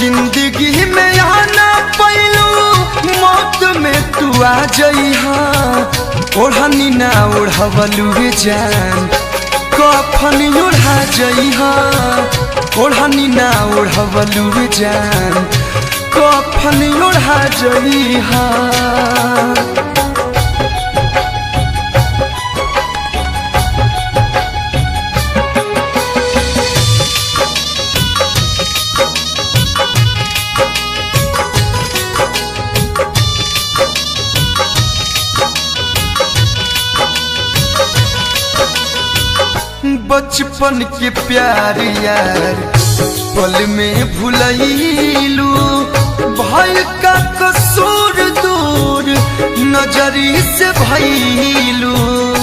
जिंदगी में आना पैलू मौत में तू आ जइहा ओढ़नी ना ओढ़वलू जान कफन ओढ़ा जइहा ओढ़नी ना ओढ़वलू जान कफन ओढ़ा जइहा बचपन के प्यार यार पल में भुलैलू भय का कसूर दूर नजरी से भैलू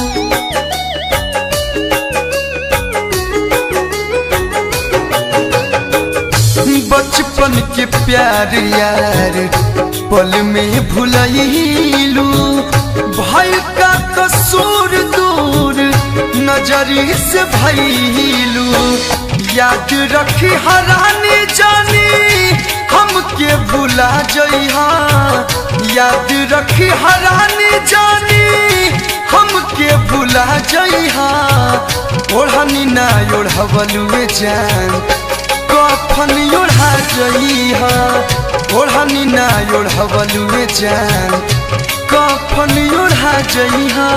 बचपन के प्यार यार पल में भुलैलू भय का कसूर दूर नजरी से भैलू याद रखी हरानी जानी हमके भुला जइहा याद रखी हरानी जानी हमके भुला जइहा ओढ़नी ना ओढ़वलू जान कफन ओढ़ा जइहा ओढ़नी ना ओढ़वलू जान कफन ओढ़ा जइहा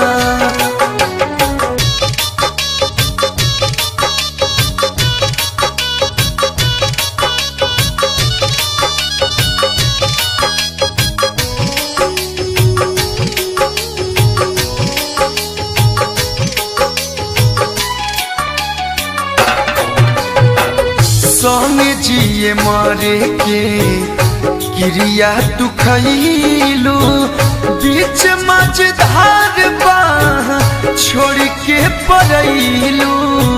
संगे जिए मारे के क्रिया तू खैलू बीच मझधार बाह छोड़ के पड़ैलू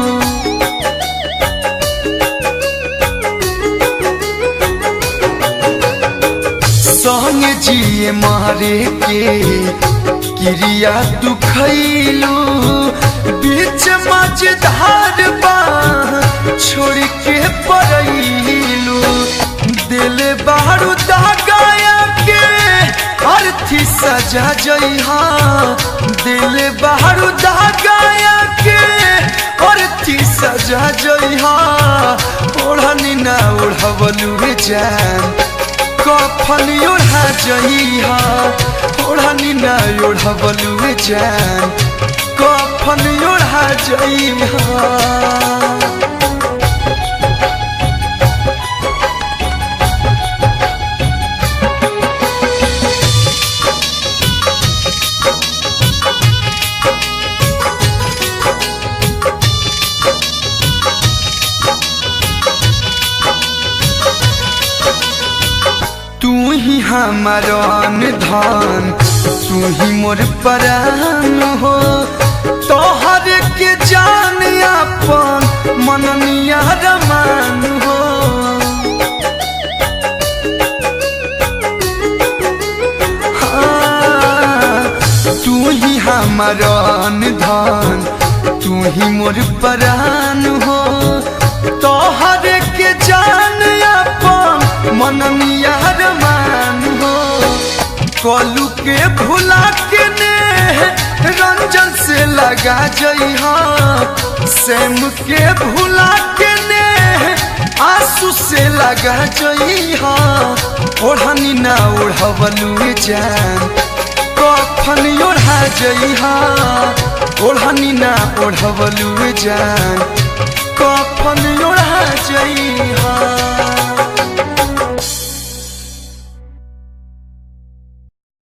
संगे जिए मारे के क्रिया तू खैलू बीच मझधार बाह छोड़ के पड़ैलू दिल बारू दगाया के अर्थी सजा जइहा दिल बारू दगाया के अर्थी सजा जइहा ओढ़नी ना ओढ़वलू जान कफन ओढ़ा जइहा ओढ़नी ना ओढ़वलू जान कफन ओढ़ा जइहा तू ही हमारन धन तू ही मोर परान हो तोहर के जान अपन मननिया रमान हो हाँ, तू ही हमारन धन तू ही मोर परान हो तोहर के जान अपन मननिया रमान हो कलू के भुला के ने रंजन से लगा जइहा सेम के भुला के ने आंसू से लगा जइहा ओढ़नी ना ओढ़वलू जान कफन ओढ़ा जइहा ओढ़नी ना ओढ़वलू जान कफन ओढ़ा जइहा